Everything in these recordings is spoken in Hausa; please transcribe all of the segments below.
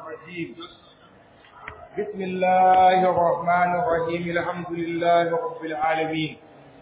الرجيم بسم الله الرحمن الرحيم الحمد لله رب العالمين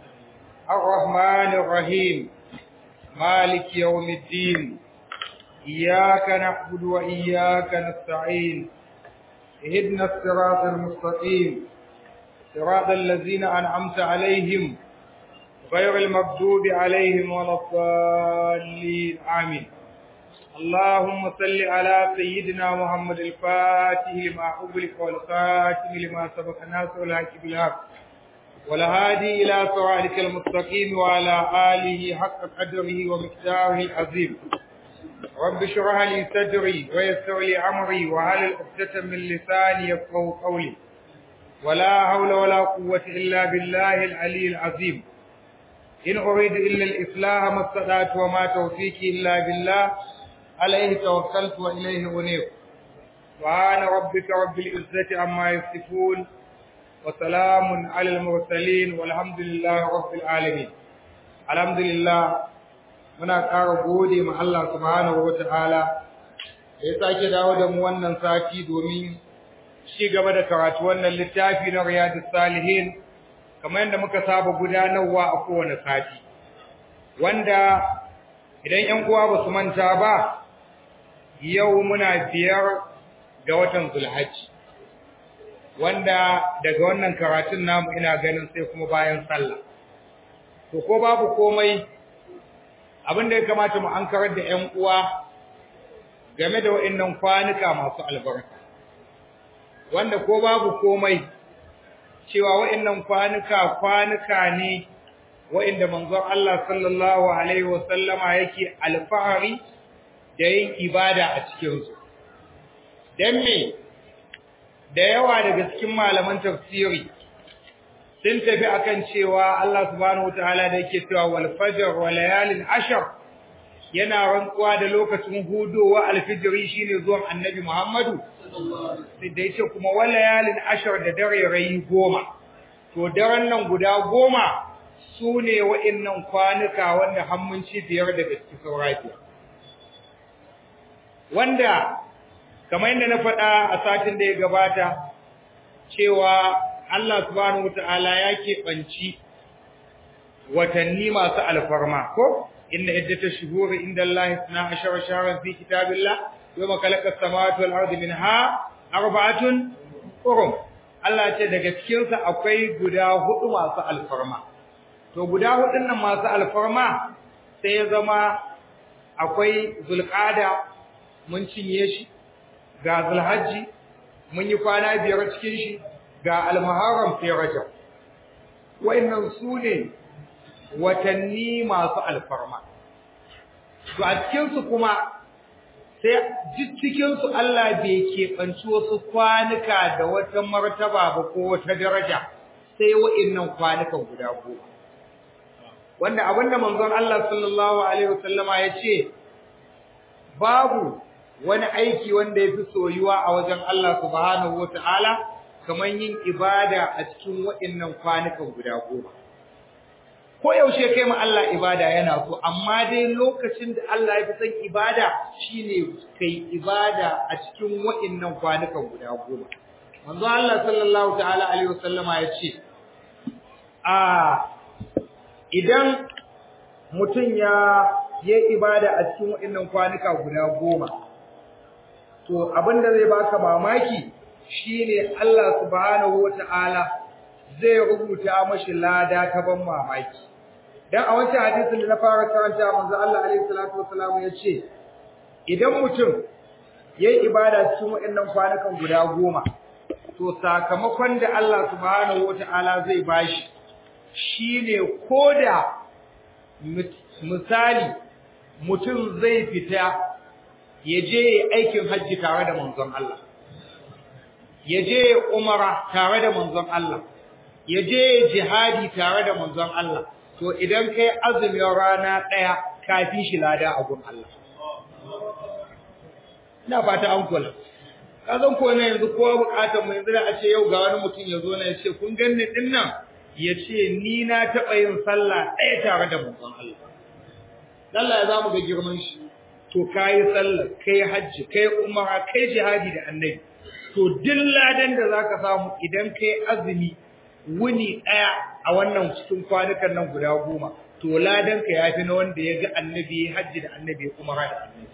الرحمن الرحيم مالك يوم الدين إياك نعبد وإياك نستعين اهدنا الصراط المستقيم صراط الذين أنعمت عليهم غير المغضوب عليهم ولا الضالين آمين اللهم صل على سيدنا محمد الفاتح لما أغلق والخاتم لما سبق الناس والحق بالحق والهادي إلى صراطك المستقيم وعلى آله حق قدره ومقداره العظيم رب اشرح لي صدري ويسر لي أمري وهل عقدة من لساني يفقهوا قولي ولا حول ولا قوة إلا بالله العلي العظيم إن أريد إلا الإصلاح ما استطعت وما توفيقي إلا بالله عليه توكلت وإليه أنيب سبحان ربك رب العزة عما يصفون وسلام على المرسلين والحمد لله رب العالمين الحمد لله muna ƙara gode ma Allah subhanahu wata'ala da ya sake dawo da mu wannan sati domin ci gaba da karatu wannan littafi na Riyadus Salihin kamar yadda muka saba gudanarwa a kowane sati wanda idan 'yan uwa ba su manta ba yau muna biyar ga watan Zulhajji wanda daga wannan karatun namu ina ganin sai kuma bayan sallah to ko babu komai abin da ya kamata mu ankarar da 'yan uwa game da waɗannan kwanuka masu albarka wanda ko babu komai cewa waɗannan kwanuka kwanuka ne waɗanda manzon Allah sallallahu alaihi wasallama yake alfahari da yin ibada a cikinsu. Don me, da yawa daga cikin malaman tafsiri sun tafi akan cewa Allah subhanahu wataala da yake cewa wal fajr wa layalin ashar yana rantsuwa da lokacin hudowa alfijiri shine zuwan annabi Muhammadu sai da yace kuma wal layalin ashar da dare rayi goma to daren nan guda goma sune wa'annan kwanuka wanda hammunci biyar daga cikin sauraki wanda kamar yadda na faɗa a satin da ya gabata cewa Allah subhanahu wata'ala ya keɓanci watanni masu alfarma ko inna iddata shuhuri inda Allah suna ashara shaharar fi kitabillah yau makalakar samawati wal ardi minha arba'atun hurum Allah ce daga cikinsa akwai guda hudu masu alfarma to guda hudun nan masu alfarma sai ya zama akwai zulqada mun cinye shi ga zulhajji mun yi kwana biyar cikin shi ga almuharram fi rajab wayannan su ne watanni masu alfarma to a cikin su kuma sai cikin su Allah bai keɓanci wasu kwanuka da wata martaba ba ko wata daraja sai wayannan kwanukan guda goma wanda abinda manzon Allah sallallahu alaihi wasallama ya ce babu wani aiki wanda ya fi soyuwa a wajen Allah subhanahu wata'ala kamar yin ibada a cikin waɗannan kwanukan guda goma ko yaushe kai ma Allah ibada yana so amma dai lokacin da Allah ya fi son ibada shine kai ibada a cikin waɗannan kwanukan guda goma manzo Allah sallallahu ta'ala alaihi wasallama ya ce a idan mutum ya yi ibada a cikin waɗannan kwanuka guda goma to abinda zai baka mamaki shine Allah subhanahu wata'ala zai rubuta mashi lada ta ban mamaki dan a wancan hadisin da na fara karanta manzo Allah alaihi salatu wasallam yace idan mutum yayi ibada cikin waɗannan kwanukan guda goma to sakamakon da Allah subhanahu wata'ala zai bashi shine koda misali mutum zai fita ya je aikin hajji tare da manzon Allah ya je umara tare da manzon Allah ya je jihadi tare da manzon Allah to idan kai azumin rana daya kafi shi lada a gun Allah ina fata an kula kazan ko ne yanzu kowa bukatar mu yanzu da a ce yau ga wani mutum ya zo na ya ce kun ganni din nan ya ce ni na taɓa yin sallah ɗaya tare da manzon Allah Allah ya zamu ga girman shi to kai sallah kai hajji kai umara kai jihadi da annabi to duk ladan da zaka samu idan kai azumi wuni daya a wannan cikin kwanukan nan guda goma to ladan ka yafi na wanda ya ga annabi hajji da annabi umara da annabi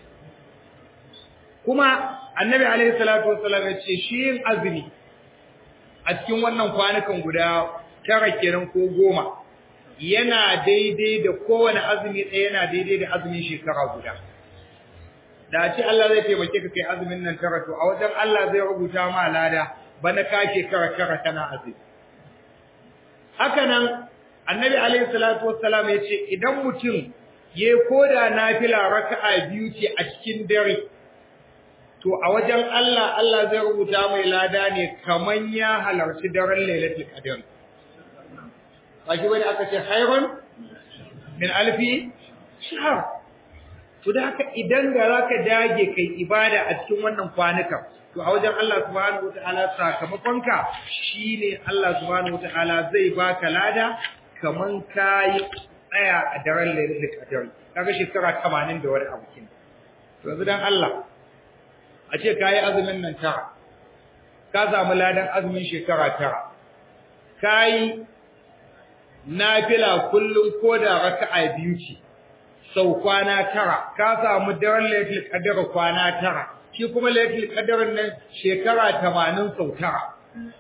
kuma annabi alaihi salatu wassalam ya ce shi yin azumi a cikin wannan kwanukan guda tara kenan ko goma yana daidai da kowane azumi ɗaya yana daidai da azumin shekara guda da ce Allah zai taimake ka kai azumin nan tara to a wajen Allah zai rubuta ma lada bana ka shekara tara kana azumi haka nan annabi alaihi salatu wassalam ya ce idan mutum ya koda nafila raka'a biyu ce a cikin dare to a wajen Allah Allah zai rubuta mai lada ne kaman ya halarci daren lailatul qadr baki wani aka ce khairun min alfi shahr to da haka idan ga zaka dage kai ibada a cikin wannan kwanuka to a wajen Allah subhanahu wataala sakamakonka shine Allah subhanahu wataala zai baka lada kaman kai tsaya a daren lailatul qadr kaga shekara 80 da wani abu kin to yanzu dan Allah a ce ka yi azumin nan tara ka samu ladan azumin shekara tara ka yi nafila kullum ko da raka'a biyu ce sau kwana tara ka samu daren laifin kadar kwana tara shi kuma laifin kadarin nan shekara tamanin sau tara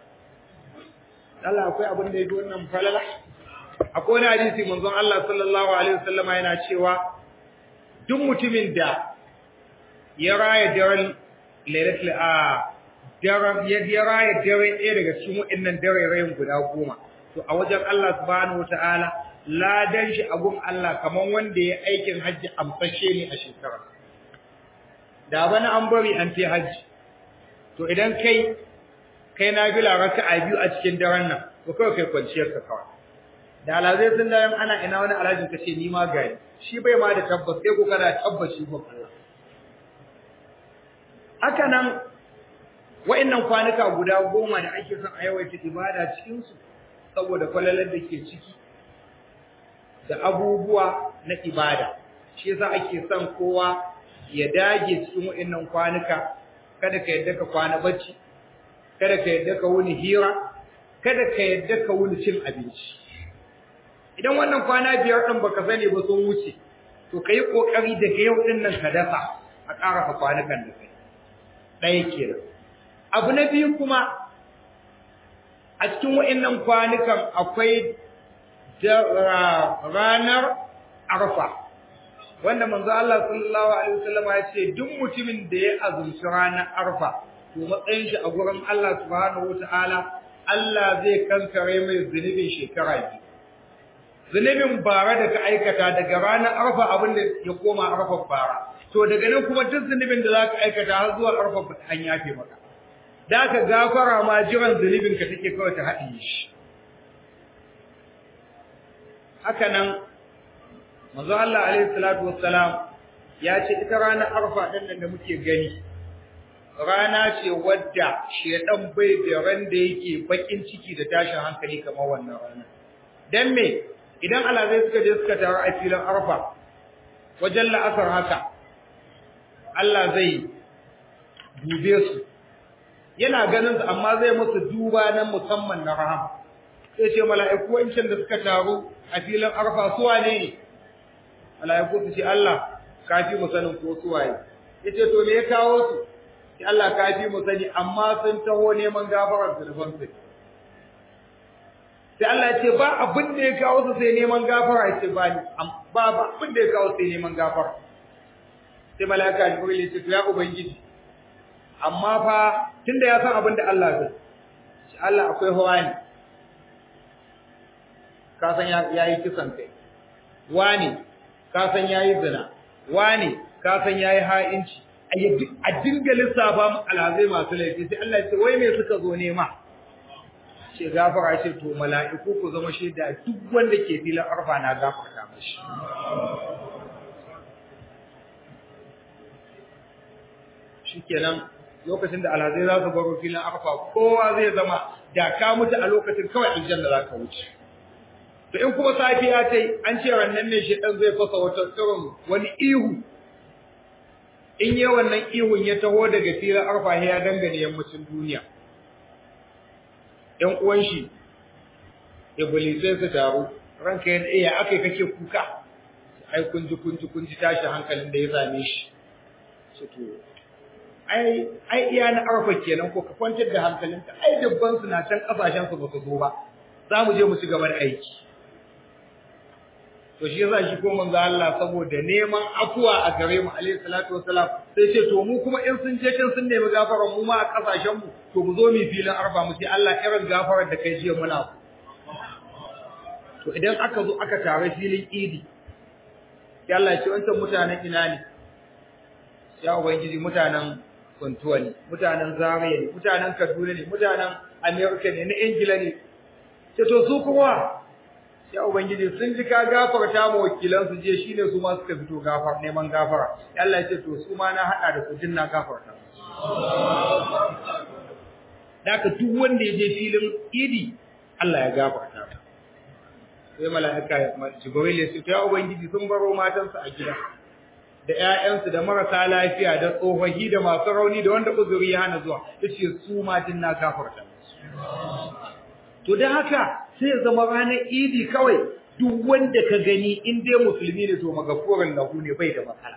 Allah akwai abin da ya fi wannan falala akwai wani hadisi manzon Allah sallallahu alaihi wasallama yana cewa duk mutumin da ya raya daren lailatul a daren ya raya daren ɗaya daga cikin waɗannan dare guda goma to a wajen Allah subhanahu wataala ladan shi abun Allah kaman wanda ya aikin hajji amfashe ne a shekara da bana an bari an ce hajji to idan kai kai na bila raka'a biyu a cikin daren nan to kawai kai kwanciyar ka kawai da alazai sun da ana ina wani alhajin ka ce ni ma gari shi bai ma da tabbas sai ko kana tabbaci ba Allah haka nan wa'annan kwanuka guda goma da ake son a yawaita ibada cikin su saboda kwalalar da ke ciki da abubuwa na ibada shi yasa ake son kowa ya dage cikin wa'annan kwanuka kada ka yadda ka kwana bacci kada ka yadda ka wuni hira kada ka yadda ka wuni cin abinci idan wannan kwana biyar din baka sani ba sun wuce to kai kokari daga yau din nan ka dafa a ƙara ka kwanukan da kai ɗaya kenan abu na biyu kuma a cikin wa'annan kwanukan akwai ranar arfa wanda manzo Allah sallallahu alaihi wasallam ya ce duk mutumin da ya azumci ranar arfa to matsayin shi a gurin Allah subhanahu wataala Allah zai kankare mai zunubin shekara biyu zunubin bara da ka aikata daga ranar arfa abin da ya koma arfa bara to daga nan kuma duk zunubin da zaka aikata har zuwa arfa an yafe maka da ka gafara ma jiran zunubin ka take kawai ta haɗiye shi haka nan manzo Allah alaihi salatu wassalam ya ce ita ranar arfa din nan da muke gani rana ce wadda shedan bai da ran da yake bakin ciki da tashin hankali kamar wannan rana dan me idan alazai suka je suka taru a filin arfa wajen la'asar haka Allah zai dube su yana ganin su amma zai musu duba na musamman na rahama sai ce mala'iku wancan da suka taru a filin arfa su wane ne mala'iku su ce Allah kafi mu sanin ko su waye yace to me ya kawo su sai Allah kafi mu sani amma sun taho neman gafarar zulfan su sai Allah ya ce ba abin da ya kawo su sai neman gafara ya ce ba ni ba ba abin da ya kawo sai neman gafara sai mala'ika Jibril ya ce to ya ubangiji amma fa tunda ya san abin da Allah zai shi Allah akwai hawani ka san ya yi kisan kai wani ka san ya yi zina wani ka san ya yi ha'inci a dinga lissafa mu alhazai masu laifi sai Allah ya ce wai me suka zo nema ce gafara ce to mala'iku ku zama shaida duk wanda ke filin arfa na gafarta mashi shikenan lokacin da alhazai za su baro filin arfa kowa zai zama da ka mutu a lokacin kawai aljanna za ka wuce to in kuma safiya tai an ce rannan ne shi dan zai fasa wata tsirin wani ihu in yi wannan ihun ya taho daga filin arfa ya dangane yammacin duniya ‘yan uwan shi iblisai su taru ranka ya iya aka yi kake kuka ai kunji kunji kunji tashi hankalin da ya same shi su to ai ai iya na arfa kenan ko ka kwantar da hankalinka ai dubban su na can kasashen su ba su zo ba za mu je mu ci gaba da aiki to shi yasa shi ko manzo Allah saboda neman afuwa a gare mu alayhi salatu wassalam sai ce to mu kuma in sun je can sun nemi gafaran mu ma a kasashen mu to mu zo mu filin arba mu ce Allah irin gafarar da kai jiya muna to idan aka zo aka tare filin idi sai Allah ya ce wancan mutanen ina ne ya ubangiji mutanen Kuntuwa ne mutanen Zaria ne mutanen Kaduna ne mutanen America ne na Ingila ne ce to su kuma ya ubangiji sun ji ka gafarta ma wakilan su je shine su ma suka fito gafar neman gafara Allah ya ce to su ma na hada da su din na gafarta daka duk wanda ya je filin idi Allah ya gafarta sai mala'ika Jibril ya ce ya ubangiji sun baro matansu a gida da ƴaƴansu da marasa lafiya da tsofaffi da masu rauni da wanda uzuri ya hana zuwa yace su ma din na gafarta to dan haka sai zama ranar idi kawai duk wanda ka gani in dai musulmi ne to magafurin lahu ne bai da matsala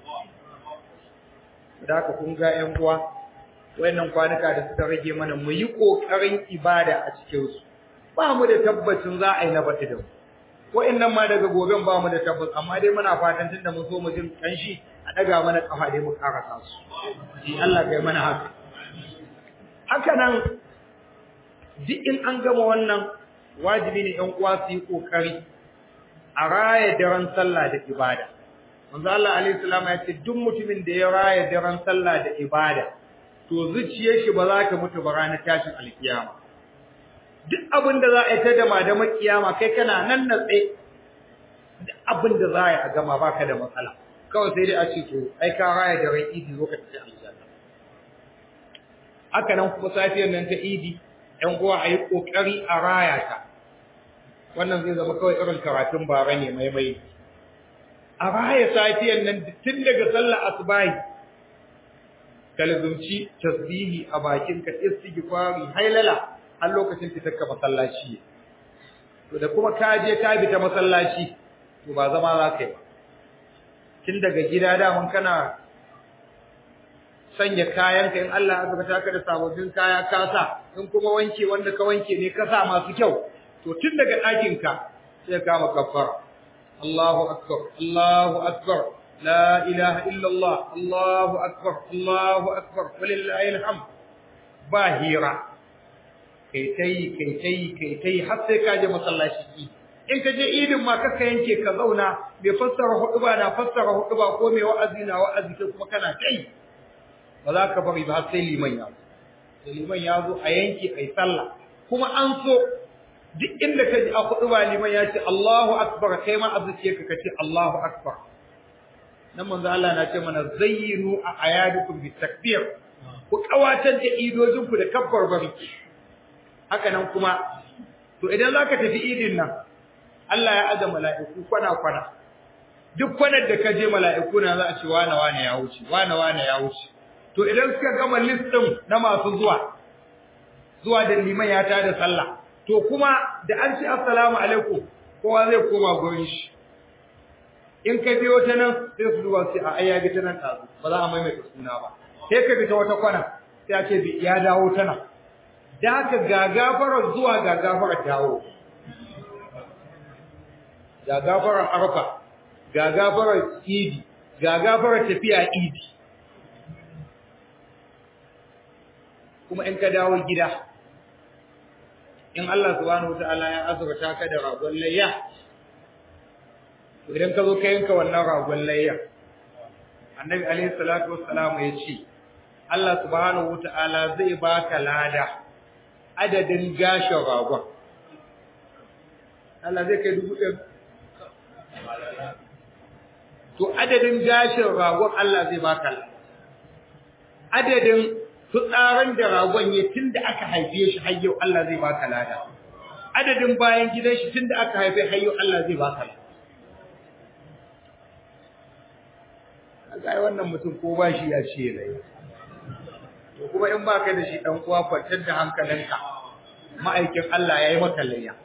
da haka kun ga ƴan uwa wayannan kwanuka da suka rage mana mu yi kokarin ibada a cikin su ba mu da tabbacin za a yi na bata da mu wayannan ma daga goben ba mu da tabbas amma dai muna fatan tunda mun so mu jin kanshi a daga mana kafa dai mu karasa su ji Allah kai mana haka haka nan duk in an gama wannan wajibi ne ɗan uwa su yi kokari a raya daren sallah da ibada manzo Allah alaihi salam ya ce duk mutumin da ya raya daren sallah da ibada to zuciyar shi ba za ta mutu ba ranar tashin alkiyama duk abin da za a yi ta dama da makiyama kai kana nan natse duk abin da za a yi a gama baka da matsala kawai sai dai a ce to ai ka raya da ran idi zo ka tafi aljanna haka nan kuma safiyar nan ta idi ɗan uwa a yi ƙoƙari a raya ta wannan zai zama kawai irin karatun bara ne mai mai a raya safiyar nan tun daga sallar asubahi kalzumci tasbihi a bakinka istighfari hailala har lokacin fitar ka masallaci to da kuma ka je ka bi ta masallaci to ba zama za ka yi tun daga gida da mun kana sanya kayanka in Allah ya zaka ka da sababbin kaya ka sa in kuma wanke wanda ka wanke ne ka sa masu kyau to tun daga ɗakin ka sai ka maka kafara Allahu akbar Allahu akbar la ilaha illa Allah Allahu akbar Allahu akbar walillahi alhamd ba hira kai tai kai tai kai tai har sai ka je masallaci in ka je idin ma kaka yanke ka zauna mai fassara huduba na fassara huduba ko mai wa'azi na wa'azi kai kuma kana tai ba za ka bari ba sai liman ya zo sai liman ya zo a yanke ai sallah kuma an so duk inda ka ji a huduba liman ya ce Allahu akbar kai ma azuke ka kace Allahu akbar nan manzo Allah na ce mana zayyinu a ayadukum bitakbir ku kawatar da idojinku da kabbar bari haka nan kuma to idan zaka tafi idin nan Allah ya aza mala'iku kwana kwana duk kwanar da ka je mala'iku na za a ce wane wane ya wuce wane wane ya wuce to idan suka gama list din na masu zuwa zuwa da liman ya tada sallah to kuma da an ce assalamu alaikum kowa zai koma gurin shi in ka biyo ta nan sai su zuwa sai a ayya bi ta nan tazo ba za a maimaita suna ba sai ka bi ta wata kwana sai a ce ya dawo ta nan da haka ga gafarar zuwa ga gafarar dawo ga gafarar arfa ga gafarar idi ga gafarar tafiya idi kuma in ka dawo gida in Allah subhanahu wataala ya azurta ka da ragon layya idan ka zo ka yanka wannan ragon layya annabi alaihi salatu wassalam ya ce Allah subhanahu wataala zai baka lada adadin gashin ragon Allah zai kai dubu ɗaya to adadin gashin ragon Allah zai baka lada adadin fitsarin da ragon ya tunda aka haife shi har yau Allah zai baka lada adadin bayan gidan shi tunda aka haife har yau Allah zai baka lada kai wannan mutum ko ba shi ya ce layya to kuma in ba kai da shi dan uwa kwantar da hankalinka ma'aikin Allah yayi maka layya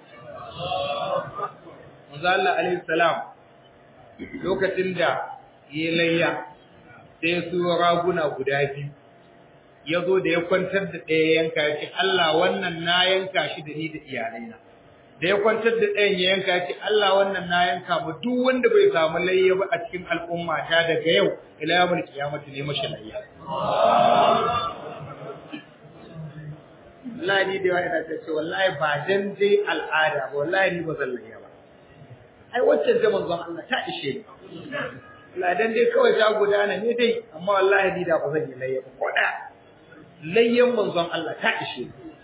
manzo Allah alaihi salam lokacin da yayi layya sai su raguna guda biyu ya zo da ya kwantar da ɗaya yanka ya ce Allah wannan na yanka shi da ni da iyalaina da ya kwantar da ɗayan ya yanka ya ce Allah wannan na yanka ba duk wanda bai samu layya ba a cikin al'umma ta daga yau ila yawmul qiyamati ne mashi layya wallahi ni da yawa ina ta ce wallahi ba dan dai al'ada ba wallahi ni ba zan layya ba ai wacce ta manzon Allah ta ishe ni wallahi dan dai kawai ta gudana ne dai amma wallahi ni da ba zan yi layya ba ko da layyan manzon Allah ta ishe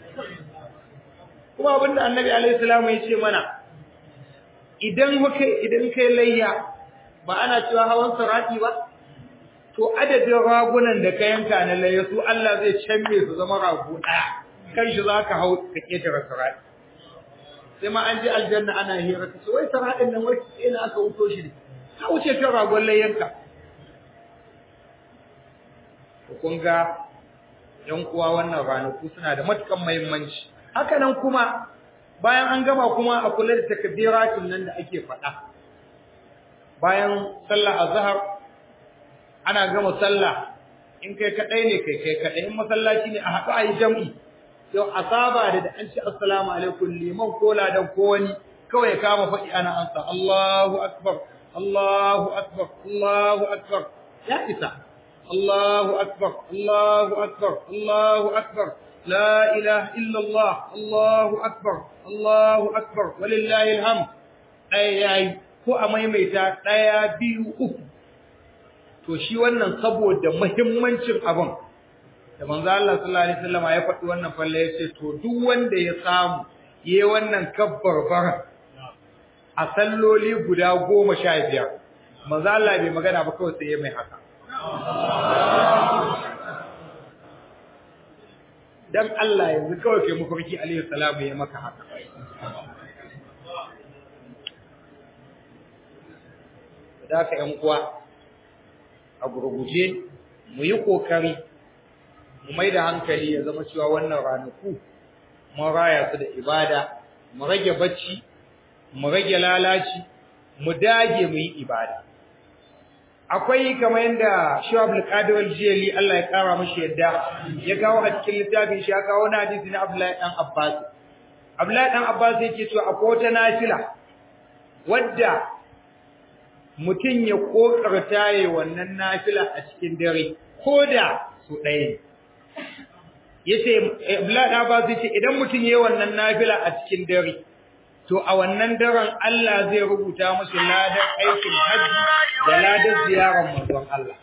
kuma abinda annabi alaihi salamu ya ce mana idan kai idan kai layya ba ana cewa hawan sarati ba to adadin ragunan da ka yanka na layya su Allah zai canme su zama rago daya kan shi zaka hau ka ketare sarati sai ma an ji aljanna ana hira ka ce wai saratin nan wai ina aka wuto shi ne ka wuce kan ragon layyanka kun ga ‘yan uwa wannan ranaku suna da matukan muhimmanci. Haka nan kuma bayan an gama kuma a kula da takbiratin nan da ake faɗa. Bayan sallah azhar ana gama sallah in kai kadai ne kai kai kadai in masallaci ne a haɗu a yi jam'i. Yau a saba da da an ce assalamu alaikum liman ko ladan ko wani kawai ya kama faɗi ana ansa Allahu akbar Allahu akbar Allahu akbar ya isa الله أكبر الله أكبر الله أكبر لا إله إلا الله الله أكبر الله أكبر ولله الحمد أي أي ko a maimaita ɗaya biyu uku to shi wannan saboda muhimmancin abin da manzo Allah sallallahu alaihi wasallam ya faɗi wannan falle ya ce to duk wanda ya samu yayi wannan kabbar bara a salloli guda goma sha biyar manzo Allah bai magana ba kawai sai ya mai haka dan Allah yanzu kawai kai mafarki alayhi salamu ya maka haka da ka yan uwa a gurguje mu yi kokari mu mai da hankali ya zama cewa wannan ranaku mun raya su da ibada mu rage bacci mu rage lalaci mu dage mu yi ibada akwai kamar yadda Shu'ab al-Qadir al-Jili Allah ya kara mashi yadda ya kawo a cikin littafin shi ya kawo na hadisi na Abdullahi dan Abbas Abdullahi dan Abbas yake cewa akwai wata nafila wadda mutum ya kokarta yayin wannan nafila a cikin dare koda su ɗaya yace Abdullahi dan Abbas yace idan mutum yayin wannan nafila a cikin dare to a wannan daren Allah zai rubuta musu ladan aikin hajji da ladan ziyarar manzon Allah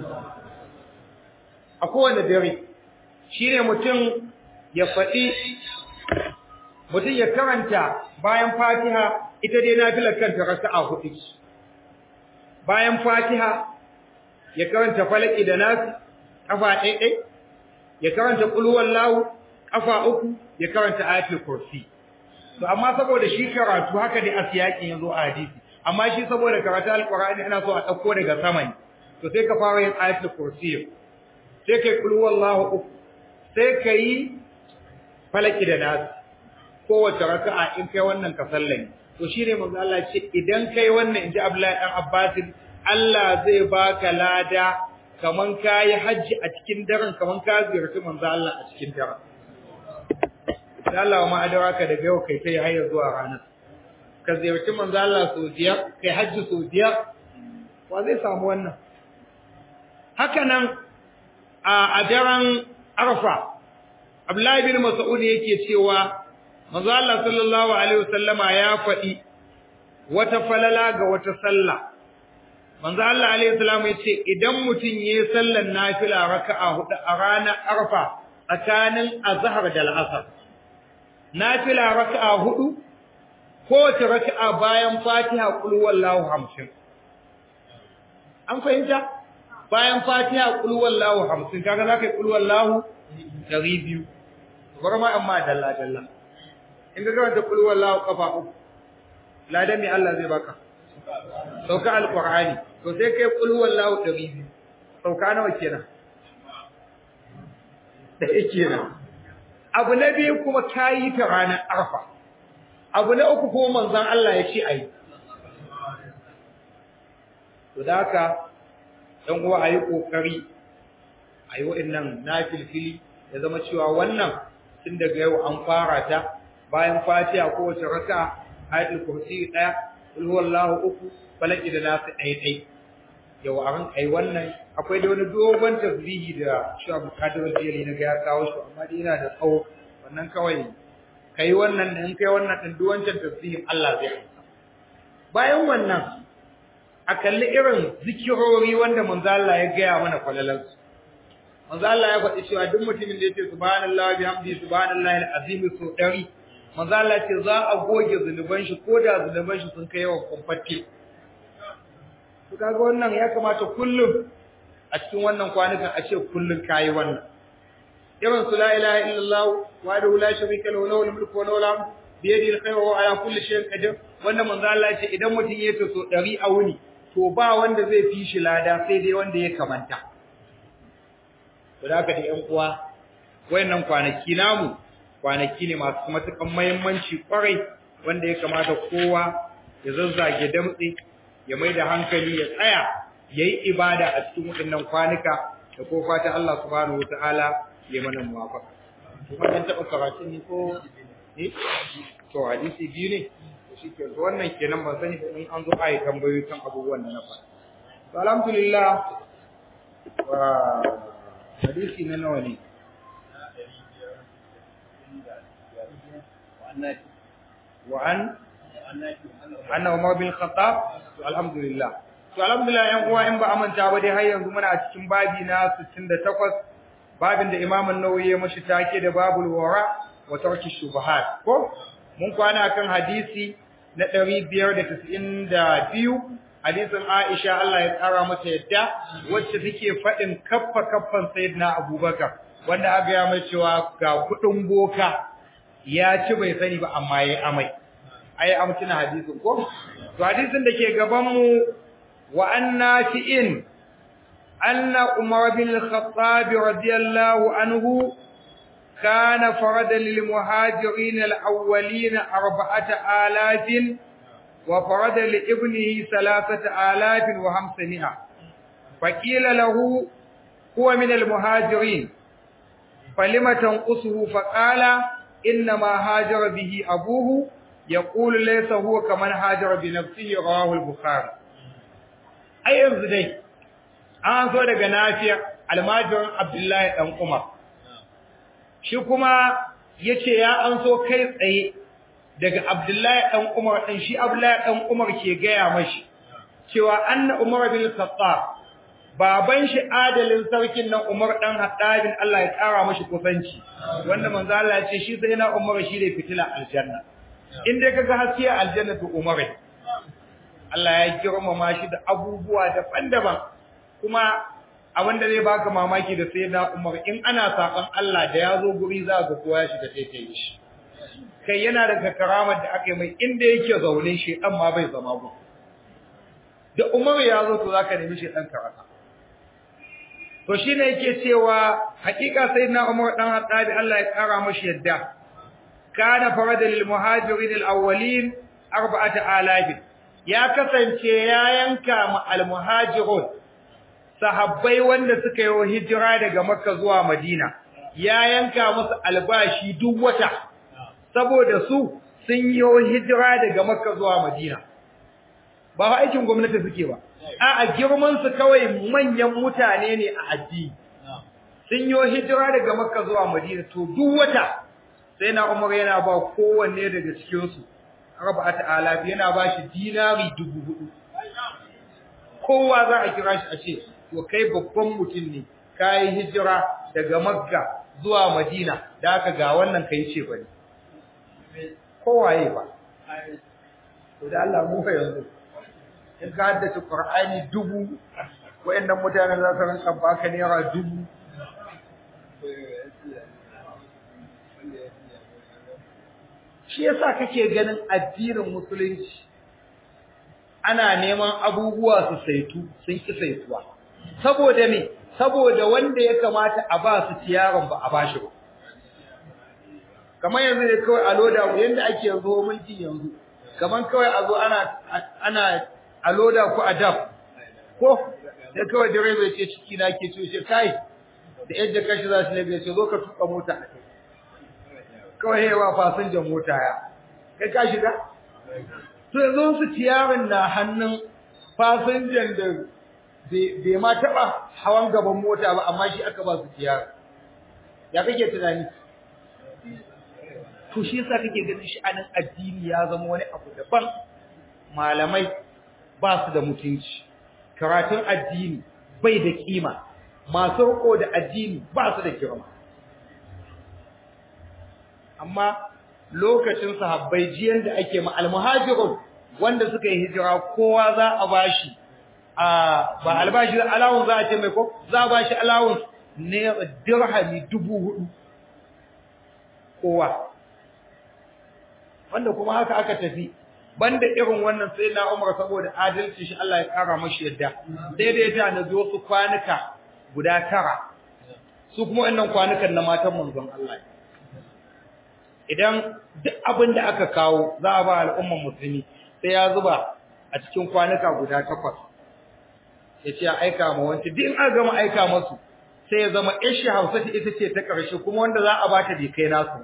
a kowane dare shine mutum ya faɗi mutum ya karanta bayan Fatiha ita dai nafilar kanta raka'a hudu bayan Fatiha ya karanta falaki da nasu kafa ɗaiɗai ya karanta qul huwallahu kafa uku ya karanta ayatul kursi to amma saboda shi karatu haka dai asiyakin yazo a hadisi amma shi saboda karatu alqur'ani ana so a dauko daga sama ne to sai ka fara yin ayatul kursi sai kai kul wallahu uku sai kai falaki da nas kowace raka'a in kai wannan ka sallani to shine manzo Allah ce idan kai wannan inji Abdullahi dan Abbas Allah zai baka lada kaman kai haji a cikin daren kaman ka ziyarci manzo Allah a cikin daren da Allah ma adaraka daga yau kai sai hayar zuwa ranar ka ziyarci manzo Allah sau biyar kai hajji sau biyar wa zai samu wannan haka nan a daren arfa Abdullahi bin Mas'ud yake cewa manzo Allah sallallahu alaihi wasallama ya faɗi wata falala ga wata sallah manzo Allah alaihi salam yace idan mutum yayi sallar nafila raka'a hudu a ranar arfa tsakanin azhar da al'asr nafila raka'a hudu kowace raka'a bayan Fatiha kul wallahu 50 an fahimta bayan Fatiha kul wallahu 50 kaga zakai kul wallahu 200 barma amma dalla dalla in ga karanta kul wallahu kafa uku ladan me Allah zai baka sauka alqur'ani to sai kai kul wallahu 200 sauka nawa kenan da yake nan abu na biyu kuma kayi ta ranar arfa abu na uku kuma manzon Allah ya ce ayi to da haka dan uwa ayi kokari ayi wa'annan nafilfili ya zama cewa wannan tun daga yau an fara ta bayan fatiha kowace raka ayatul kursi daya kul huwallahu uku falaki da nasu ɗaya ɗaya yau a ran kai wannan akwai da wani dogon tasbihi da shi Abu Qadir al-Jili na ga ya kawo shi amma dai yana da tsawo wannan kawai kai wannan in kai wannan din duk wancan tasbihin Allah zai amsa bayan wannan a kalli irin zikirori wanda manzo Allah ya gaya mana kwalalan su manzo Allah ya faɗi cewa duk mutumin da yake subhanallahi bihamdi subhanallahi al-azim so dari manzo Allah ce za a goge zunuban shi ko da zunuban shi sun kai yawan kumfatte to kaga wannan ya kamata kullum a cikin wannan kwanukan a ce kullum kayi wannan irin su la ilaha illallah wahdahu la sharika lahu lahul mulku wa lahul hamdu bi yadihi al-khayru wa ala kulli shay'in qadir wannan manzo Allah ya ce idan mutum ya so 100 a wuni to ba wanda zai fi shi lada sai dai wanda ya kamanta to da haka da ƴan uwa wayannan kwanaki namu kwanaki ne masu matukan muhimmanci kwarai wanda ya kamata kowa ya zazzage damtse ya mai da hankali ya tsaya yayi ibada a cikin waɗannan kwanuka da ko fata Allah subhanahu wataala ya mana muwafaka kuma dan taba karatu ne ko eh to hadisi biyu ne to shike to wannan kenan ban sani ba in an zo ayi tambayoyi kan abubuwan da na faɗa to alhamdulillah wa hadisi na nawa ne وعن أن عمر بن الخطاب الحمد لله to alhamdulillah yan uwa in ba amanta ba dai har yanzu muna a cikin babi na 68 babin da Imam an-Nawawi ya mashi take da babul wara wa tarki shubuhat ko mun kwana kan hadisi na 592 hadisin Aisha Allah ya tsara mata yadda wacce take fadin kaffa kaffan sayyidina Abubakar wanda aka ya mai cewa ga kudin boka ya ci bai sani ba amma yayi amai ai amtuna hadisin ko to hadisin da ke gaban mu wa annafi'in anna umar bin al-khattab radiyallahu anhu kana farada lil muhajirin al-awwalin arba'ata alafin wa farada li ibnihi thalathata alafin wa hamsami'a faqila lahu huwa min al-muhajirin falima tanqusuhu faqala إنما هاجر به أبوه يقول ليس هو كمن هاجر بنفسه رواه البخاري أي yanzu dai an so daga nafiya almajirin Abdullahi dan Umar shi kuma yace ya an so kai tsaye daga Abdullahi dan Umar din shi Abdullahi dan Umar ke gaya mashi cewa anna Umar bin Khattab baban shi adalin sarkin nan Umar dan Haddabin Allah ya kara mashi kusanci wanda manzo Allah ya ce shi sai na Umar shi ne fitila aljanna in dai kaga haske aljanna to Umar Allah ya girmama shi da abubuwa daban-daban kuma abinda zai baka mamaki da sai na Umar in ana saban Allah da ya zo guri za ga kowa ya shiga taitaye shi kai yana daga karamar da aka yi mai inda yake zaune shi dan ma bai zama ba da Umar ya zo to zaka nemi shi dan karata to shine yake cewa hakika sayyidina Umar dan Hattabi Allah ya kara mashi yadda kana farada lil muhajirin al awwalin arba'ata alaf ya kasance ya yanka ma al muhajirun sahabbai wanda suka yi hijira daga Makka zuwa Madina ya yanka musu albashi duk wata saboda su sun yi hijira daga Makka zuwa Madina ba aikin gwamnati suke ba a girman su kawai manyan mutane ne a addini sun yi hijira daga makka zuwa madina to duk wata sai na umar yana ba kowanne daga cikin su raba ta'ala yana ba shi dinari dubu hudu kowa za a kira shi a ce to kai babban mutum ne kai hijira daga makka zuwa madina da aka ga wannan kai ce bane kowaye ba to da Allah mu fa yanzu in ka haddace Qur'ani dubu wayannan mutanen za su rinka baka naira dubu shi yasa kake ganin addinin musulunci ana neman abubuwa su saitu sun ki saituwa saboda me saboda wanda ya kamata a ba su ciyaran ba a bashi ba kamar yanzu ne kawai a loda yanda ake yanzu mulki yanzu kamar kawai a zo ana ana a loda ku a daf ko sai kawai direba ya ce ciki na ke ce kai da yadda kashi za su labe ce zo ka tuka mota kawai yawa fasinjan mota ya kai ka shiga to yanzu su tiyarin na hannun fasinjan da bai ma taba hawan gaban mota ba amma shi aka ba su tiyarin ya kake tunani to shi yasa kake ganin shi anan addini ya zama wani abu daban malamai ba su da mutunci karatun addini bai da kima masu riko da addini ba su da girma amma lokacin sahabbai jiyan da ake ma almuhajirun wanda suka yi hijira kowa za a bashi a ba albashi alawun za a ce mai ko za a bashi alawun ne dirhami dubu hudu kowa wanda kuma haka aka tafi banda irin wannan sai na Umar saboda adalci shi Allah ya kara mashi yadda daidai ta na zo su kwanuka guda tara su kuma wannan kwanukan na matan manzon Allah idan duk abin da aka kawo za a ba al'umman musulmi sai ya zuba a cikin kwanuka guda takwas ya ce a aika ma wanci duk in aka gama aika masu sai ya zama ishi hausa ita ce ta ƙarshe kuma wanda za a ba ta bai kai nasu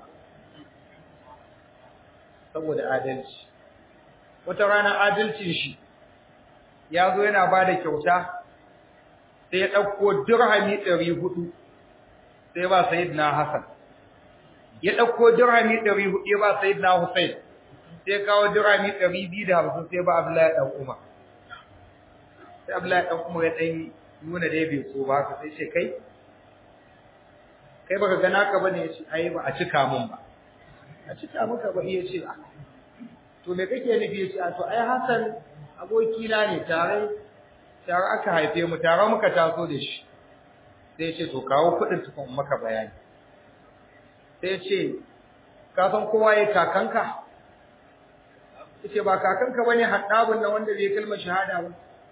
saboda adalci wata rana adalcin shi ya zo yana ba da kyauta sai ya ɗauko dirhami ɗari hudu sai ba sayidina Hassan ya ɗauko dirhami ɗari hudu ya ba sayidina Hussein sai kawo dirhami ɗari biyu da hamsin sai ba Abdullahi ɗan Umar sai Abdullahi ɗan Umar ya ɗan nuna dai bai so ba haka sai ce kai kai baka gana ka bane ya ce ai ba a cika min ba a cika maka ba iya ce to me kake nufi ya ce a to ai Hassan abokina ne tare tare aka haife mu tare muka taso da shi sai ce to kawo kuɗin tukun maka bayani sai ce ka san kowa ya kakanka yace ba kakanka bane haddabun nan wanda bai kalmar shahada ba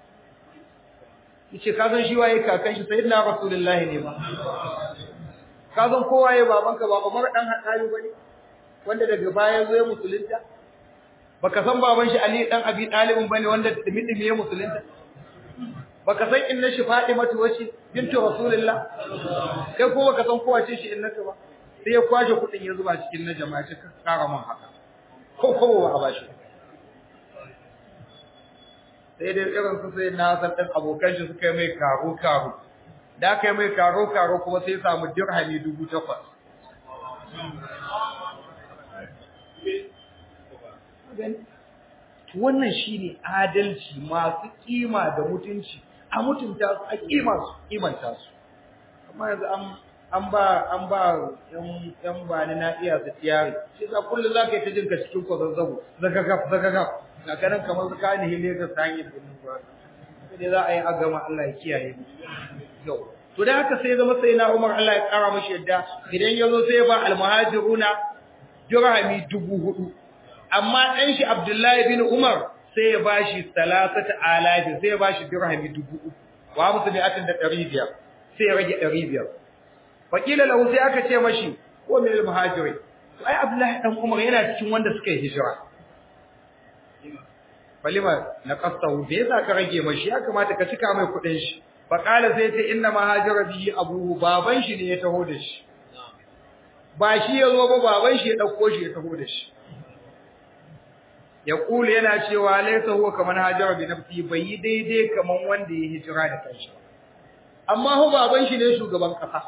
yace ka san shi waye kakan shi sayyidina rasulullahi ne ba ka san kowa ya babanka ba Umar dan haddabi bane wanda daga baya zo ya musulunta baka san baban shi Ali dan Abi Talib bane wanda dimi ya musulunta baka san inna shi Fatimatu wace bintu Rasulullah kai ko baka san kowa ce shi innaka ba sai ya kwaje kudin ya zuba cikin na jama'a ce kara mun haka ko ko ba a bashi sai dai irin su sai na san dan abokan shi suka yi mai karo karo da aka yi mai karo karo kuma sai ya samu dirhami dubu takwas wannan shine adalci masu kima da mutunci a mutunta su a kima su kimanta su amma yanzu an an ba an ba yan yan bani na iya su tiyari shi za kullu zaka yi ta jinka cikin ko zazzabu zaka gaf zaka gaf ga kanan kamar zaka ni hile ka sanye da nan ba sai za a yi a gama Allah ya kiyaye mu yau to da haka sai zama sai na Umar Allah ya kara mashi yadda idan yazo sai ya ba al-muhajiruna dirhami dubu hudu amma ɗan shi Abdullahi bin Umar sai ya bashi salasata alafi sai ya bashi dirhami dubu uku wa musu ne atin da ɗari biyar sai ya rage ɗari biyar wakila lahu sai aka ce mashi ko min al-muhajirin to ai Abdullahi dan Umar yana cikin wanda suka yi hijira falima na qastahu bai yasa ka rage mashi ya kamata ka cika mai kuɗin shi fa qala sai ce inna mahajira bihi abuhu baban shi ne ya taho da shi ba shi ya zo ba baban shi ya dauko shi ya taho da shi ya kula yana cewa laysa huwa kaman hajara bi nafsi bai yi daidai kaman wanda ya hijira da kanshi amma hu baban shi ne shugaban kasa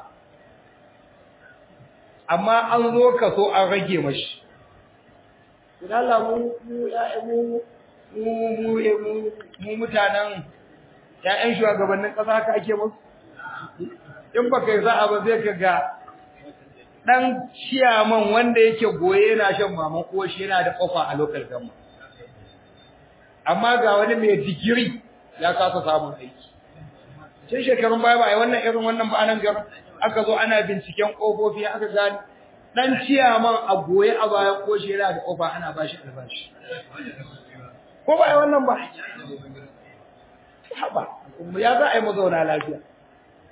amma an zo ka so an rage mashi idan Allah mu mu mu mu mu mu mutanen ƴaƴan shugabannin kasa haka ake musu in baka yi za'a ba zai ka ga dan ciyaman wanda yake goye yana shan maman uwar shi yana da kofa a local government amma ga wani mai digiri ya kasa samun aiki cin shekarun baya ba ai wannan irin wannan ba anan gar aka zo ana binciken kofofi aka gani dan ciyaman a goye a bayan ko shi yana da kofa ana bashi albashi ko ba ai wannan ba haba ya za a yi mazauna lafiya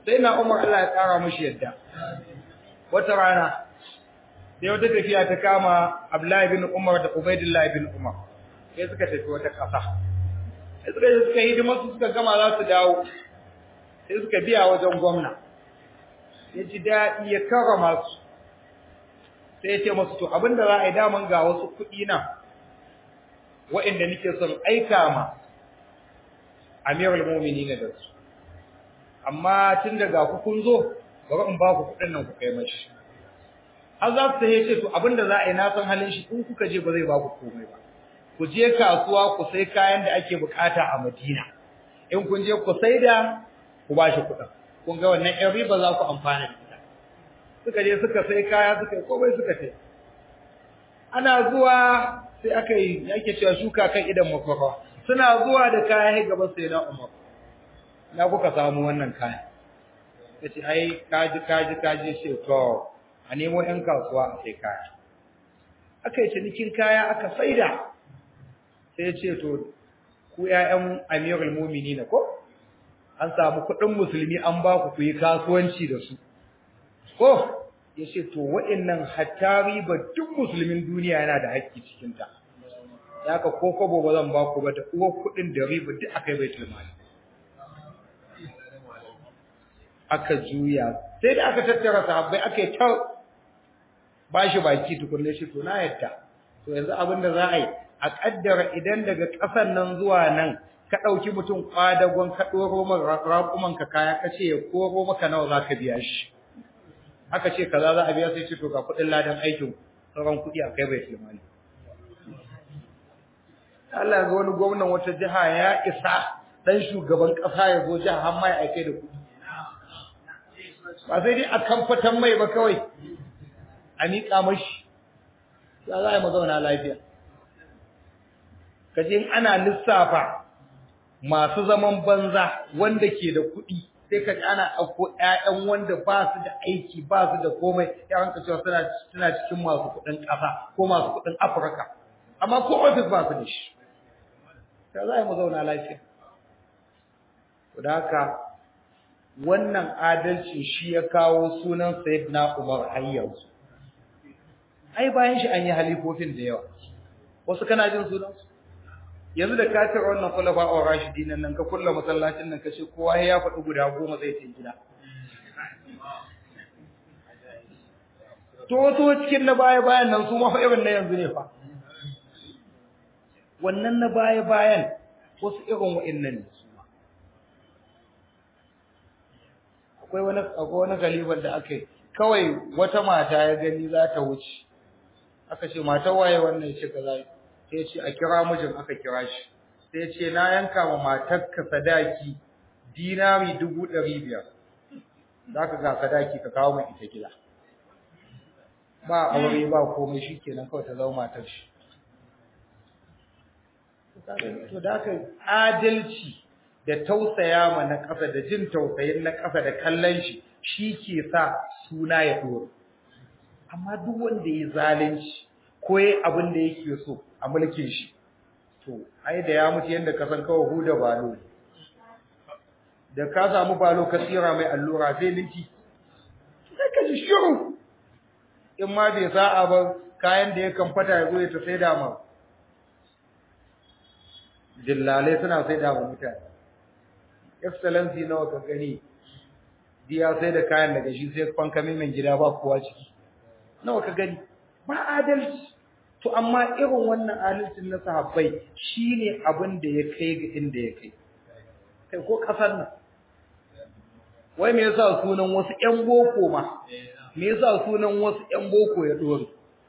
sai na Umar Allah ya tsara mushi yadda wata rana sai wata tafiya ta kama Abdullahi bin Umar da Ubaidillah bin Umar sai suka tafi wata ƙasa sai suka je suka hidima su suka gama za su dawo sai suka biya wajen gwamna ya ji daɗi ya karrama su sai ya ce masu to abinda za a yi daman ga wasu kuɗi nan waɗanda nake son aika ma amirul mu'minin da su amma tun daga ku kun zo bari in ba ku kuɗin nan ku kai mashi har za su ce to abinda za a yi na san halin shi in kuka je ba zai ba ku komai ba ku je kasuwa ku sai kayan da ake bukata a Madina in kun je ku sai da ku ba shi kuɗin kun ga wannan ƴan riba za ku amfana da ita suka je suka sai kaya suka yi komai suka sai ana zuwa sai aka yi yake cewa shuka kan idan makwafa suna zuwa da kaya gaba sai na Umar na kuka samu wannan kaya yace ai kaji kaji kaji ce to a nemo ƴan kasuwa a sai kaya aka yi cinikin kaya aka saida sai ce to ku ƴaƴan Amirul Mu'minin ko an samu kuɗin musulmi an ba ku ku yi kasuwanci da su ko yace to wa'annan hatta riba duk musulmin duniya yana da haƙƙi cikin ta haka ko kobo ba zan ba ku ba da uwar kuɗin da riba duk akai baitul mali aka juya sai da aka tattara sahabbai aka yi ta bashi baki tukunne shi to na yadda to yanzu abin da za a yi a kaddara idan daga ƙasar nan zuwa nan ka ɗauki mutum kwadagon ka ɗoro raƙuman ka kaya ka ce ya koro maka nawa za ka biya shi aka ce kaza za a biya sai ce to ga kuɗin ladan aikin sauran kuɗi a kai bai tilmani Allah ga wani gwamnan wata jiha ya isa dan shugaban ƙasa ya zo jiha har ma ya aike da kuɗi ba sai dai a kamfatan mai ba kawai a miƙa mashi ya za a yi mazauna lafiya kaje ana lissafa masu zaman banza wanda ke da kuɗi sai ka ana ɗauko ƴaƴan wanda ba su da aiki ba su da komai ƴaƴan ka cewa suna suna cikin masu kuɗin ƙasa ko masu kuɗin Afirka amma ko office ba su da shi ya za a yi mazauna lafiya to da haka wannan adalci shi ya kawo sunan Sayyidina Umar har yanzu ai bayan shi an yi halifofin da yawa wasu kana jin sunan su yanzu da ka tara wannan kulafa a rashidin nan ka kulla masallacin nan kace kowa ya faɗi guda goma zai ce gida to wasu cikin na baya bayan nan su ma fa irin na yanzu ne fa wannan na baya bayan wasu irin wa'annan ne su akwai wani akwai wani galiban da aka yi kawai wata mata ya gani za ta wuce aka ce matar waye wannan ya ce kaza sai ya ce a kira mijin aka kira shi sai ya ce na yanka ma matarka sadaki dinari dubu ɗari biyar za ka ga sadaki ka kawo mai ita gida ba aure ba komai shi kenan kawai ta zama matar shi to da haka adalci da tausaya ma na ƙasa da jin tausayin na ƙasa da kallon shi shi ke sa suna ya ɗora amma duk wanda ya zalunci ko ya abin da yake so a mulkin shi to ai da ya mutu yadda ka san kawai huda balo da ka samu balo ka tsira mai allura sai linki sai ka ji shiru in ma bai sa'a ba kayan da ya kamfata ya zo ya ta sai da ma dillalai suna sai da ma mutane excellency nawa ka gani diya sai da kayan daga shi sai fankami min gida ba kowa ciki nawa ka gani ba adalci to amma irin wannan adalcin na sahabbai shine abin da ya kai ga inda ya kai kai ko kasar nan wai me yasa sunan wasu ƴan boko ma me yasa sunan wasu ƴan boko ya dore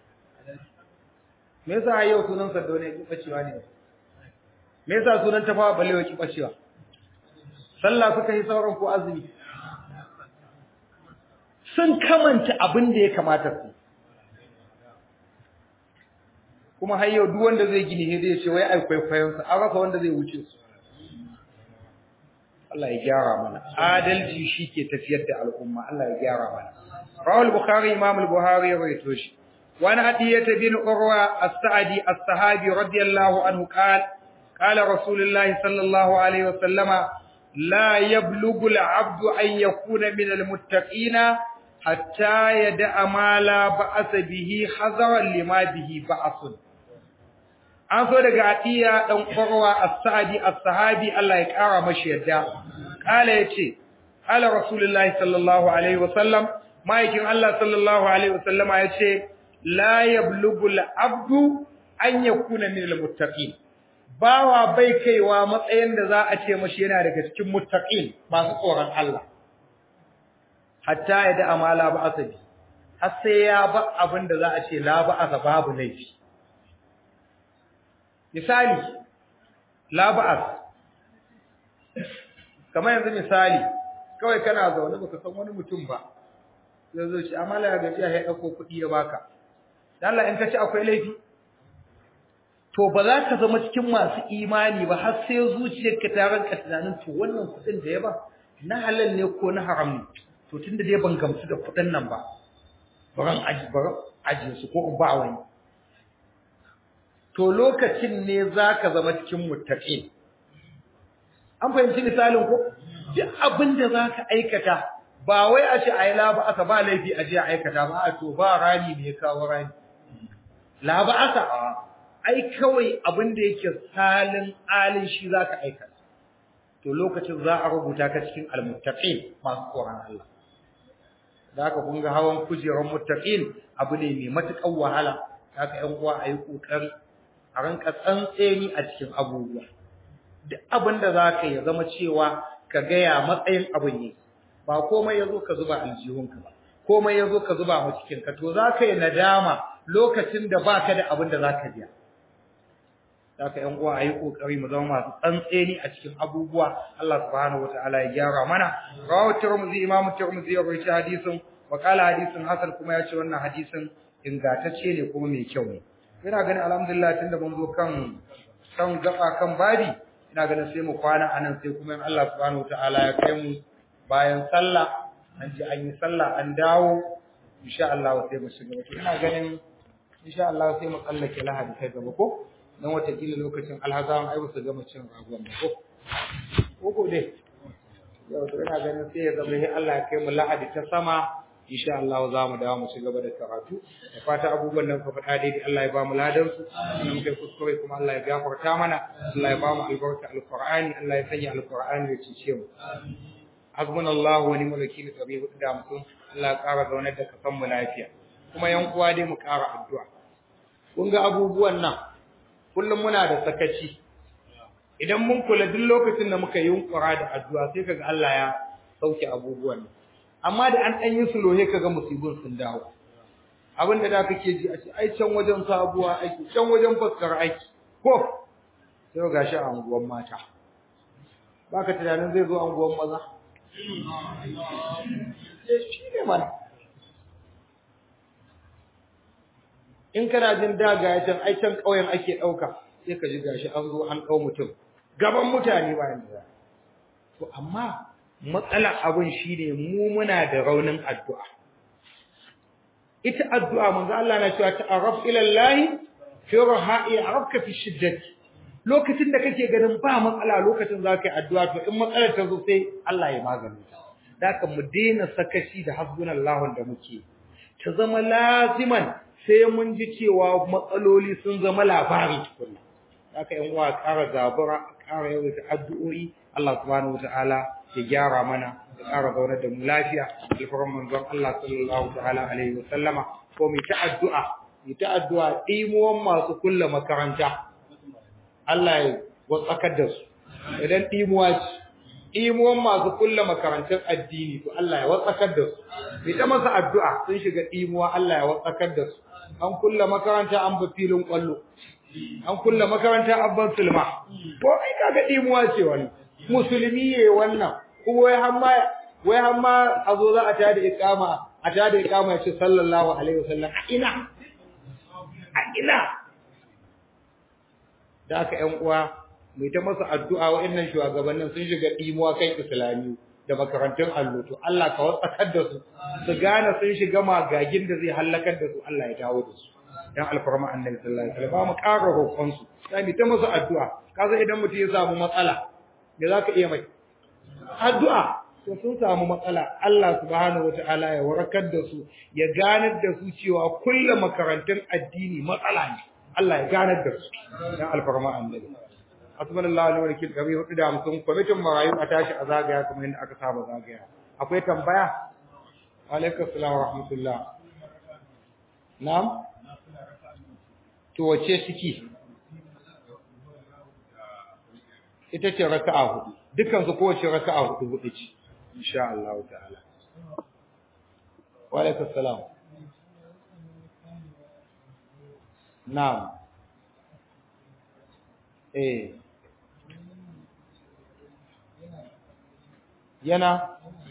me yasa yau sunan Sardauna ya kibacewa ne me yasa sunan Tafawa Balewa ya kibacewa sallah suka yi sauran ko azumi sun kamanta abin da ya kamata su kuma har yau duk wanda zai gini sai ya ce wai ai kwaikwayon sa an rasa wanda zai wuce su Allah ya gyara mana adalci shike tafiyar da al'umma Allah ya gyara mana rawal bukhari imam al-buhari ya rawaito shi wa an hadiyata bin urwa as-sa'di as-sahabi radiyallahu anhu qala qala rasulullahi sallallahu alaihi wa sallama la yablughu al-'abdu an yakuna min al-muttaqina hatta yada'a ma la ba'asa bihi hazaran lima bihi ba'asun an so daga atiya dan qarwa as-sa'di as-sahabi Allah ya kara mashi yadda kala yace ala rasulullahi sallallahu alaihi wasallam maikin Allah sallallahu alaihi wasallam yace la yablughu al-'abdu an yakuna min al-muttaqin bawa bai kaiwa matsayin da za a ce mashi yana daga cikin muttaqin masu tsoron Allah hatta ya da amala ba asabi har sai ya ba abin da za a ce la ba asa babu laifi misali la ba as kamar yanzu misali kawai kana zaune baka san wani mutum ba zai zo shi amala ya gaji ya dauko kuɗi ya baka dan Allah in ka ci akwai laifi to ba za ka zama cikin masu imani ba har sai zuciyarka ta ranka tunanin to wannan kuɗin da ya ba na halal ne ko na haram ne to tunda dai ban gamsu da kuɗin nan ba baran aji baran aji su ko in ba wani to lokacin ne zaka zama cikin muttaqin an fahimci misalin ko duk abin da zaka aikata ba wai a ce ayi la ba aka ba laifi a je a aikata ba a to ba rani ne kawo rani la ba aka ai kawai abin da yake salin alin shi zaka aikata to lokacin za a rubuta ka cikin almuttaqin masu tsoron Allah da haka kun ga hawan kujerar muttaqin abu ne mai matukar wahala haka ƴan uwa ayi kokari a ranka tsantseni a cikin abubuwa duk abin da zaka ya zama cewa ka ga ya matsayin abin ne ba komai yazo ka zuba aljihunka ba komai yazo ka zuba mu cikin ka to zaka yi nadama lokacin da baka da abin da zaka biya haka ƴan uwa ayi kokari mu zama masu tsantseni a cikin abubuwa Allah subhanahu wataala ya gyara mana rawu tirmidhi imamu tirmidhi ya rawaita hadisin wa qala hadisin hasan kuma ya ce wannan hadisin ingantacce ne kuma mai kyau ne ina ganin alhamdulillah tunda mun zo kan kan gaba kan babi ina ganin sai mu kwana anan sai kuma in Allah subhanahu wataala ya kai mu bayan sallah an ji an yi sallah an dawo insha Allah sai mu shiga ina ganin insha Allah sai mu tsallake lahadi kai gaba ko dan watakila lokacin alhazan ai ba su gama cin ragon ba ko ko ko dai yau to ina ganin sai ya zama sai Allah ya kai mu lahadi ta sama insha Allah za mu dawo mu ci gaba da karatu da fata abubuwan nan ka faɗa daidai Allah ya ba mu ladan su in kai kuskure kuma Allah ya gafarta mana Allah ya ba mu albarka alqur'ani Allah ya sanya alqur'ani ya cice mu hasbunallahu wa ni'mal wakeel tabi hudu da mutum Allah ya ƙara zaunar da kasan mu lafiya kuma yan uwa dai mu ƙara addu'a kun ga abubuwan nan kullum muna da sakaci idan mun kula duk lokacin da muka yi yunkura da addu'a sai kaga Allah ya sauke abubuwan nan amma da an dan yi sulohe kaga musibin sun dawo abin da da kake ji a ce ai can wajen sabuwa aiki can wajen faskar aiki ko sai gashi a anguwan mata baka tunanin zai zo anguwan maza shi ne mana in kana jin daga ya can ai can ƙauyen ake ɗauka sai ka ji gashi an zo an ɗau mutum gaban mutane bayan da to amma matsalar abin shine mu muna da raunin addu'a ita addu'a manzo Allah na cewa ta'arraf ila Allah fi raha'i arabka fi shiddati lokacin da kake ganin ba matsala lokacin za ka yi addu'a to in matsalar ta zo sai Allah ya magani ta da ka mu daina sakaci da hasbunallahu da muke ta zama laziman sai mun ji cewa matsaloli sun zama labari tukunna haka yan uwa ƙara zabura ƙara yawaita addu'o'i Allah subhanahu wataala ya gyara mana ya ƙara zaunar da mu lafiya alfaran manzon Allah sallallahu ta'ala alaihi wa sallama ko mu ta addu'a mu ta addu'a ɗimuwan masu kulla makaranta Allah ya watsakar da su idan ɗimuwa ce ɗimuwan masu kulla makarantun addini to Allah ya watsakar da su mu ta masa addu'a sun shiga ɗimuwa Allah ya watsakar da su an kulla makaranta an ba filin kwallo an kulla makaranta an ban sulma ko ai kaga dimuwa ce wani musulmi ye wannan ko wai hamma wai hamma a zo za a tada iqama a tada iqama ya ce sallallahu alaihi wasallam a ina a ina da aka ƴan uwa mai ta masa addu'a wa'annan shugabannin sun shiga dimuwa kan islamiyu da makarantun allo to Allah ka wasakar da su su gane sun shiga magagin da zai halakar da su Allah ya dawo da su dan alfarma annabi sallallahu alaihi wasallam mu ƙara roƙon su sai ta musu addu'a kaza idan mutum ya samu matsala me zaka iya mai addu'a to sun samu matsala Allah subhanahu wataala ya warakar da su ya ganar da su cewa kullum makarantun addini matsala ne Allah ya ganar da su dan alfarma annabi asmanallahu alaihi wa sallam hudu da hamsin kwamitin marayu a tashi a zagaya kamar yadda aka saba zagaya akwai tambaya alaikum salam wa rahmatullah na'am to wace ciki ita ce raka'a hudu dukkan su kowace raka'a hudu hudu ce insha Allah ta'ala wa alaikum salam na'am eh yana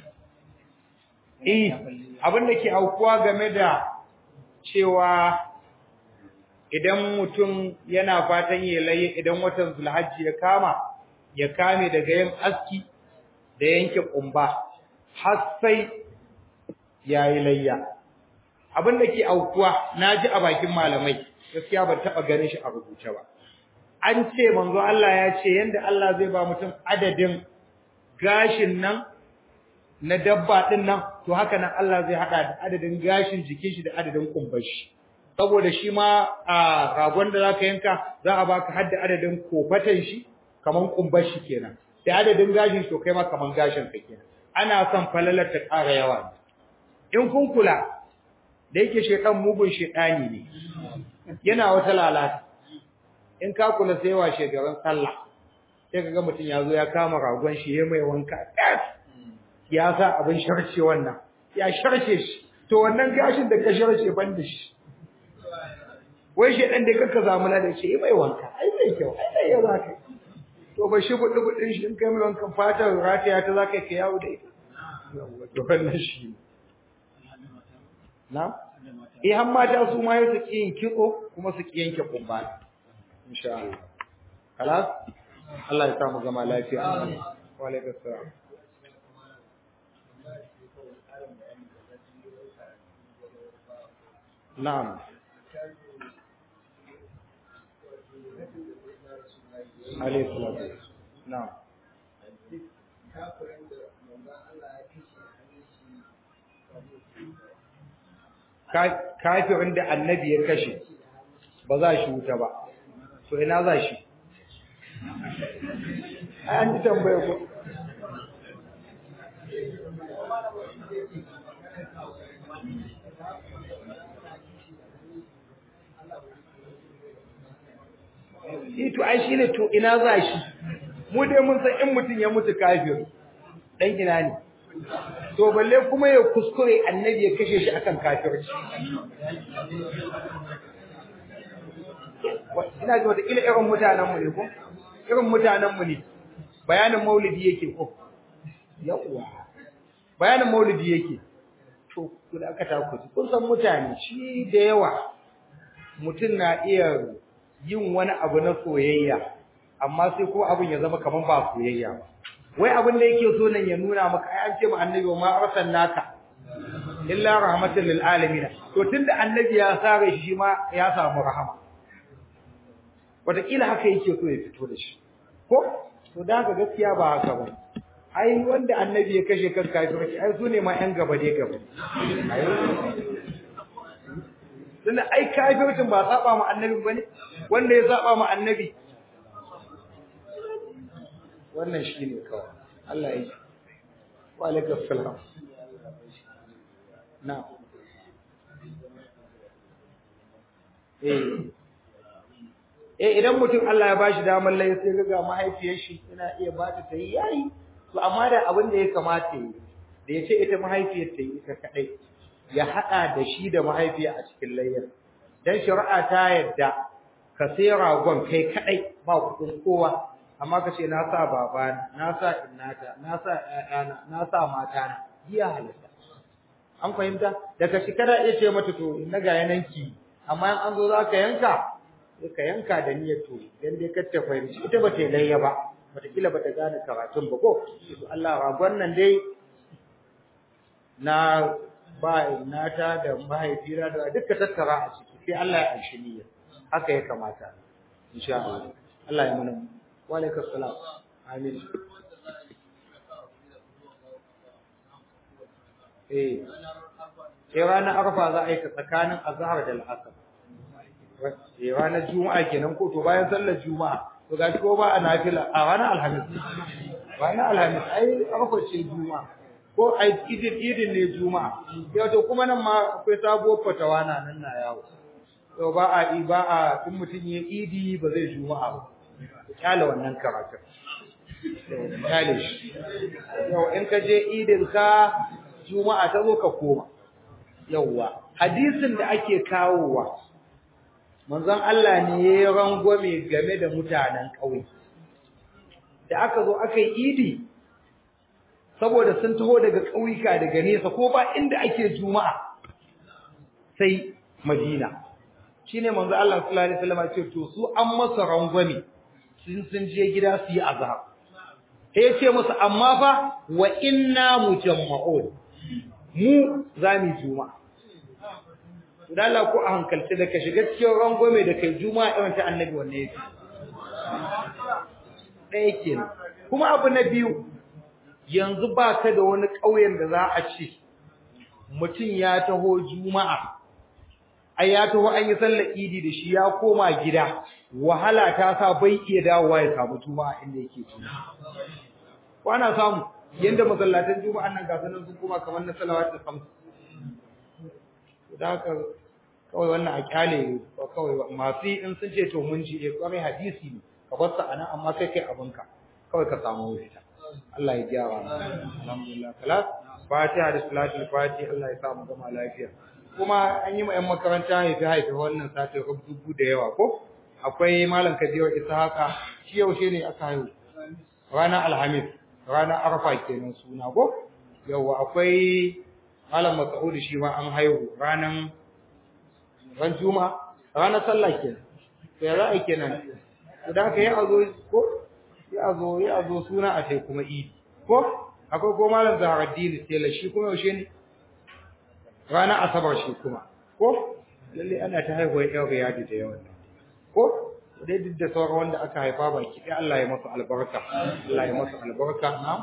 eh abin da ke aukuwa game da cewa idan mutum yana fatan ya laye idan watan zulhajji ya kama ya kame daga yin aski da yanke kumba har sai yayi layya abin da ke aukuwa naji a bakin malamai gaskiya ban taba ganin shi a rubuce ba an ce manzo Allah ya ce yanda Allah zai ba mutum adadin gashin nan na dabba din nan to haka nan Allah zai hada da adadin gashin jikin shi da adadin kumbar shi saboda shi ma a ragon da zaka yanka za a baka hadda adadin kofatan shi kaman kumbar shi kenan da adadin gashin to kai ma kaman gashin ka kenan ana son falalar ta ƙara yawa in kun kula da yake shedan mugun shedani ne yana wata lalata in ka kula sai wa shegaran sallah sai kaga mutum ya zo ya kama ragon shi ya mai wanka ya sa abin sharce wannan ya sharce shi to wannan gashin da ka sharce ban da shi wai shi dan da kanka zamuna da shi mai wanka ai mai kyau ai dai ya zaka to ba shi gudu gudun shi in kai mai wankan fatar rataya ta zaka kai yawo da ita to wannan shi na eh har mata su ma yau su ki yin kitso kuma su ki yanke kumba insha Allah خلاص Allah ya samu gama lafiya wa alaikum salam na'am alaihi salatu na'am kafirin da annabi ya kashe ba za shi wuta ba to ina za shi an ji tambaya ko to ai shine to ina za shi mu dai mun san in mutum ya mutu kafir dan ina ne to balle kuma ya kuskure annabi ya kashe shi akan kafirci ina ji wata ila irin mutanen mu ne ko irin mutanen mu ne bayanin maulidi yake ko yawa bayanin maulidi yake to ku da aka taku kun san mutane shi da yawa mutum na iya yin wani abu na soyayya amma sai kuma abin ya zama kaman ba soyayya ba wai abin da yake so nan ya nuna maka ai an ce ma annabi ma arsalnaka illa rahmatan lil alamin to tunda annabi ya sare shi ma ya samu rahama wataƙila haka yake so ya fito da shi ko to da haka gaskiya ba haka ba ai wanda annabi ya kashe kan kafirci ai su ne ma yan gaba dai gaba tunda ai kafircin ba saba ma annabi bane wanda ya saba ma annabi wannan shine kawai Allah ya yi wa alaikum salam na eh eh idan mutum Allah ya bashi damar lai sai ga mahaifiyar shi yana iya ba ta tayi yayi to amma da abin da ya kamata yi da ya ce ita mahaifiyar ta yi ita kadai ya hada da shi da mahaifiya a cikin layyar dan shari'a ta yadda ka sai ragon kai kadai ba kudin kowa amma ka ce na sa babana na sa innata na sa ƴaƴana na sa matana biya halitta an fahimta daga shi kada iya ce mata to na ga yananki amma in an zo za ka yanka sai ka yanka da niyyar to dan dai kar ta fahimci ita ba ta layya ba wataƙila ba ta gane karatun ba ko to Allah ragon nan dai na ba nata da mahaifina da duka tattara a ciki sai Allah ya anshi niyyar haka ya kamata insha Allah Allah ya mana wa alaikum salam amin eh sai ranar arfa za a yi ta tsakanin azhar da al'asr eh ranar juma'a kenan ko to bayan sallar juma'a to gashi ko ba a nafila a ranar alhamis ranar alhamis ai arfa ce juma'a ko ai idin idin ne juma'a yau to kuma nan ma akwai sabuwar fatawa na nan na yawo to ba a ba a in mutum ya idi ba zai juma'a ba kyale wannan karatun kyale shi yau in ka je idin ka juma'a ta zo ka koma yauwa hadisin da ake kawowa manzon Allah ne ya rangwame game da mutanen ƙauye da aka zo aka yi idi saboda sun taho daga ƙauyuka daga nesa ko ba inda ake juma'a sai madina shine manzo Allah sallallahu alaihi wasallam ce to su an masa rangwame sun sun je gida su yi azhar sai ce musu amma fa wa inna mujamma'un mu zamu juma'a dan Allah ko a hankalce da ka shiga cikin rangwame da kai juma'a irin ta annabi wanne yake ɗaya kenan kuma abu na biyu yanzu ba ka da wani ƙauyen da za a ce mutum ya taho juma'a ai ya taho an yi sallar idi da shi ya koma gida wahala ta sa bai iya dawowa ya samu juma'a inda yake juma'a wana samu yanda masallatan juma'an nan ga sanan sun koma kamar na salawat da samsu da haka kawai wannan a kyale kawai masu in sun ce to mun ji eh kwarai hadisi ne ka bar sa anan amma kai kai abinka kawai ka samu wuta Allah ya gyara mu alhamdulillah kalas fatiha da salatul fatiha Allah ya sa mu gama lafiya kuma an yi ma ƴan makaranta ne ta haifi wannan sati dubu da yawa ko akwai malam Kabiru Ishaqa shi yaushe ne aka haihu ranar alhamis ranar arfa kenan suna ko yawa akwai malam Mas'ud shi ma an haihu ranar ran juma'a ranar sallah kenan to ya za a kenan idan ka yi azo ko ya zo ya zo suna a sai kuma idi ko akwai ko malam Zaharaddin Tela shi kuma yaushe ne ranar asabar shi kuma ko lalle ana ta haihuwar yau ga yadi da yawan ko dai duk da sauran wanda aka haifa baki dai Allah ya masa albarka Allah ya masa albarka na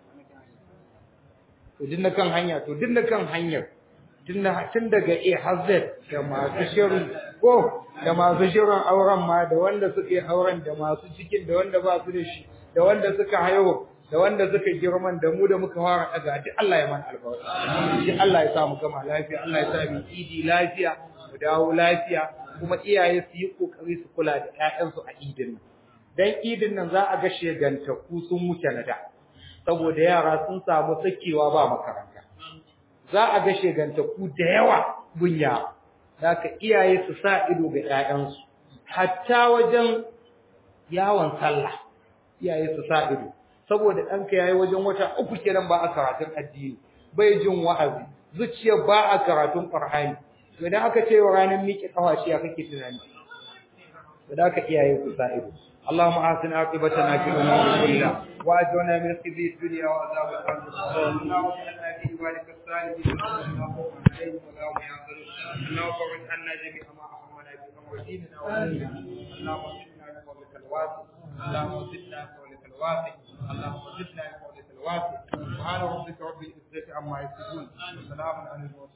to din na kan hanya to din na kan hanyar tun daga A har Z da masu shirin ko da masu shirin auren ma da wanda suke auren da masu cikin da wanda ba su da shi da wanda suka haihu da wanda suka girman da mu da muka fara daga duk Allah ya mana albarka shi Allah ya sa mu gama lafiya Allah ya sa mu idi lafiya mu dawo lafiya kuma iyaye su yi kokari su kula da ƴaƴansu a idin nan dan idin nan za a ga shegantaku sun wuce na da saboda yara sun samu sakewa ba makaranta za a ga shegantaku da yawa gunya zaka iyaye su sa ido ga ƴaƴansu hatta wajen yawon sallah iyaye su sa ido saboda ɗanka yayi wajen wata uku kenan ba a karatun addini bai jin wa'azi zuciya ba a karatun qur'ani to idan aka ce wa ranar miƙe kawashi ya kake tunani to da aka iyaye ku sa ido اللهم احسن عاقبتنا في الامور كلها واجرنا من خزي الدنيا وعذاب الاخره اللهم اجعلنا في عبادك الصالحين اللهم عليهم ولا هم يعذرون اللهم فرج عنا جميع ما اهمنا في امر ديننا وديننا اللهم زدنا بفضلك الواسع اللهم زدنا بفضلك الواسع اللهم زدنا بفضلك الواسع سبحان ربك رب العزه عما يصفون وسلام على المرسلين